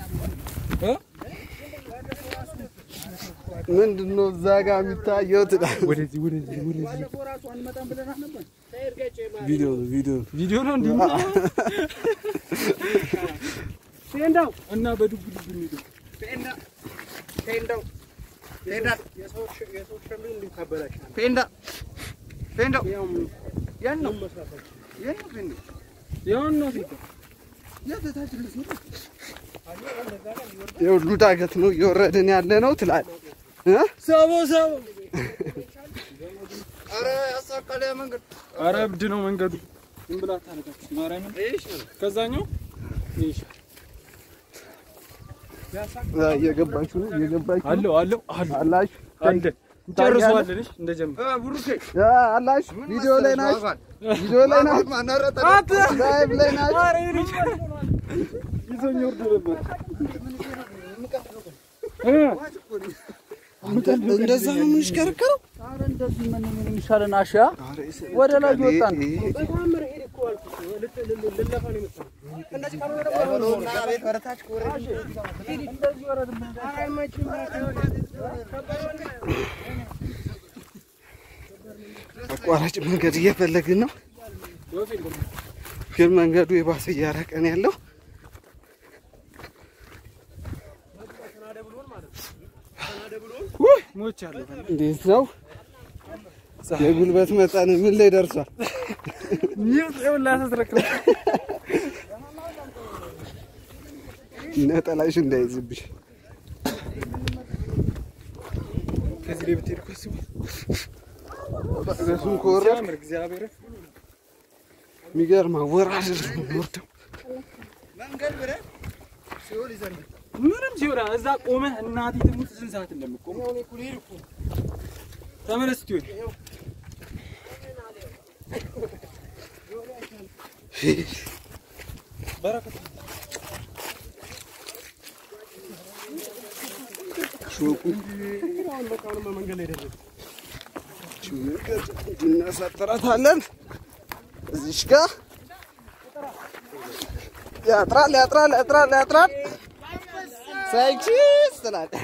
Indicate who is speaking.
Speaker 1: እ?
Speaker 2: ምንድን ነው እዛ ጋር የሚታየው? ትላለህ።
Speaker 1: ወደዚህ ወደዚህ ወደዚህ
Speaker 2: ቪዲዮ ነው ቪዲዮ ነው።
Speaker 1: ቪዲዮ ነው እንዲሁ
Speaker 3: ቴንዳው
Speaker 1: እና በዱብ ዱብ የሚሄደው
Speaker 3: ቴንዳ ቴንዳው ቴንዳ የሰው የሰው ሸምሪ እንዲሁ ካበላሻል
Speaker 2: ፔንዳ ፔንዳው
Speaker 3: ያው
Speaker 2: ያን ነው
Speaker 3: መስራታቸው
Speaker 2: ያን ነው ፔንዳው
Speaker 1: ያው ነው ሲል
Speaker 2: የሁሉ ዳገት ነው እየወረድን ያለ ነው ትላለህ እ?
Speaker 1: ሰቦ ሰቦ
Speaker 2: ኧረ ያሳቃል ያ መንገድ።
Speaker 1: ኧረ እብድ ነው መንገዱ። ዝም ብላ ታረጋችሁ ማርያምን። ከዛኛው ይሽ
Speaker 2: አ፣ እየገባችሁ ነው እየገባችሁ ነው
Speaker 1: አለው አለው አለው
Speaker 2: አላችሁ
Speaker 1: አንደ እንጨርሰዋለን። እሺ እንደጀመረ
Speaker 2: አ፣ አላችሁ ቪዲዮ ላይ ናችሁ ቪዲዮ ላይ ናችሁ ላይቭ ላይ ናችሁ
Speaker 1: ይዞኝ ወርዶ ነበር።
Speaker 2: እንደዛ ነው የምንሽከረከረው
Speaker 4: ኧረ እንደዚህ ምን ምን የሚሻለን አሻ ወደ ላይ እየወጣን ነው።
Speaker 3: በተአምር ሄድ እኮ አልኩት ልት- ል- ል- ልለፋ ነው የመጣው እንደዚህ ካልሆነ ደግሞ
Speaker 2: አቋራጭ መንገድ እየፈለግን ነው ግን መንገዱ የባሰ እያራቀን ያለው
Speaker 1: ውይ ሞቻለሁ።
Speaker 2: እንዴት ነው የጉልበት መጠን ምን ላይ ደርሷል
Speaker 1: ኒው ይኸውልህ አስተረክረ
Speaker 2: ነጠላሽ እንዳይዝብሽ
Speaker 1: ከዚህ ላይ ብትሄድ እኮ አስቡ።
Speaker 2: እሱን ከወረድክ
Speaker 1: ሲያምር እግዚአብሔር
Speaker 2: የሚገርም አወራረድ ነው የሚወርደው
Speaker 1: ምንም ሲሆን እዛ ቆመህ እናቴ ትሙት ስንት ሰዓት እንደምቆም ተመለስ ትሆን በረከት
Speaker 2: ሾቁ እናሳጥራታለን እዚሽ ጋር ያጥራል ያጥራል ያጥራል ያጥራል ሳይችስ ትላለህ